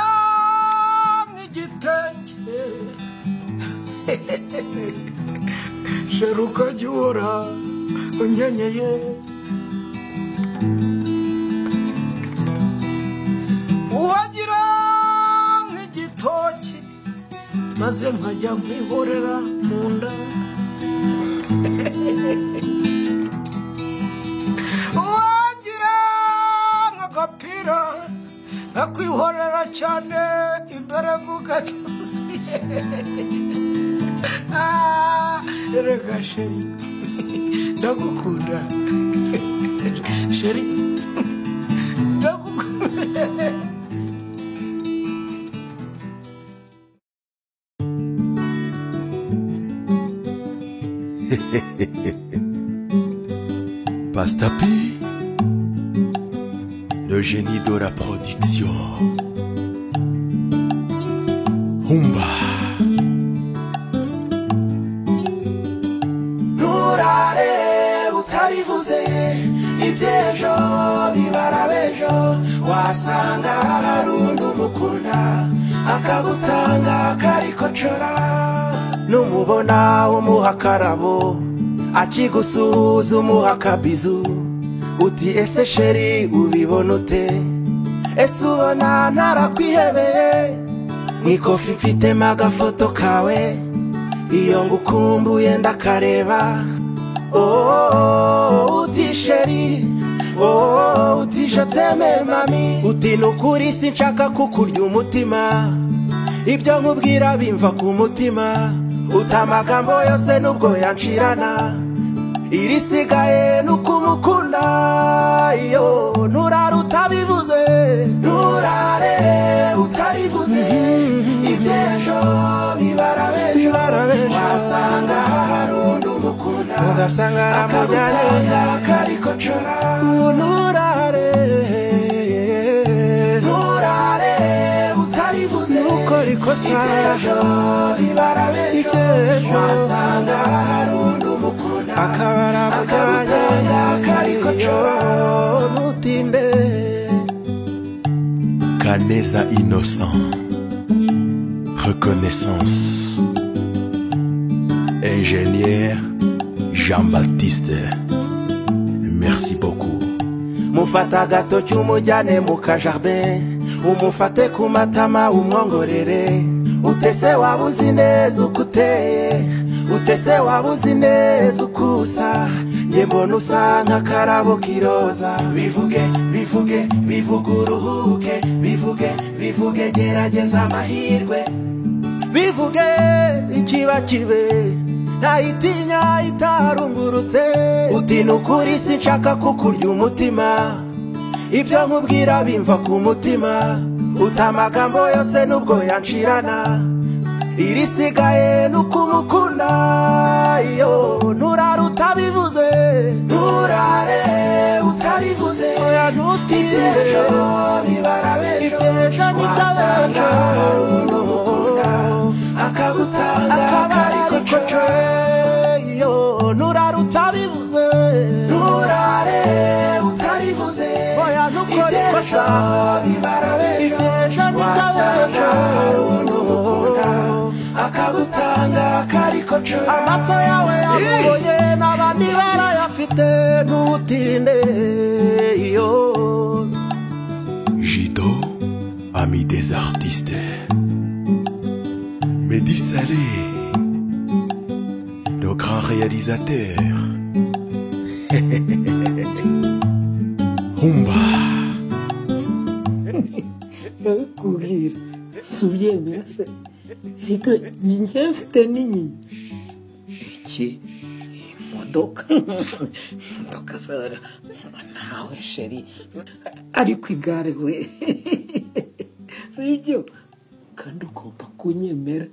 wangiranwa igitenge sheruka jya uhora unyenyeye uwagira nk'igitoki maze nkajya nkwihorera mu nda uwagira nk'agapira nkakwihorera cyane imbere mu gatuzi Ah, erega sheri ndagukunda sheri ndagukunda Pastor P, le génie de la production. Humba. nturare utarivuze iby'ejo bibara b'ejo wasanga hari undi umukunda akagutanga kariko cora numubona umuha akarabo akigusuhuza umuha akabizu uti ese sheri ubibona ute ese ubona ntarakwihebeye mw'ikofi mfitemo agafoto kawe iyo ngukumbuye ndakareba Oh, uti sheri Oh, uti je t'aime mami uti nukuri sinshaka kukurya umutima ibyo nkubwira bimva ku mutima uta amagambo yose nubwo yancirana irisigaye nukumukunda iyo nturara utabivuze nturare utarivuze iby'ejo bibara b'ejo wasanga hari undi umukunda ugasanga amujyanye akagutanga kariko cora nturare nturare utarivuze ntukore ikosa iby'ejo bibara b'ejo Iby'ejo. wasanga hari undi umukunda akabara akagutanga kariko cora ntutinde Kaneza innocent. Reconnaissance. Ingénieur Jean-Baptiste. Merci beaucoup. mufata agatoki umujyane mu kajardin umufate ku matama umwongorere utese waba uzi neza uko uteye utese waba uzi neza uko usa nge mbona usa nk'akarabo k'iroza bivuge bivuge bivuge uruhuke bivuge bivuge gerageza amahirwe bivuge ikiba kibe ntayitinya itarungurutse uti ni ukuri sinshaka kukurya umutima ibyo nkubwira bimva ku mutima uta amagambo yose nubwo yancirana irisigaye ni ukumukunda iyo nturare utabivuze nturare utarivuze oya ntutinde ibyejo bibara bejo Iby'ejo ni wasanga iby'abejo. hari undi umukunda akagutanga kariko cora iyo nturare utabivuze nturare utarivuze Oya, ntukore ibyejo ikosa. bibara bejo Iby'ejo ni wasanga iby'abejo. hari undi umukunda akagutanga kariko cora amaso yawe yamuboye n'abandi barayafite ntutinde iyo Jido, ami des artistes. Mehdi Salé, le grand réalisateur. Humba, ndabikubwira si ubyemera se ariko njye mfite n'inyinya iki iyi modoka imodoka zara nawe sheri ari ku igare we si ibyo kandi ugomba kunyemera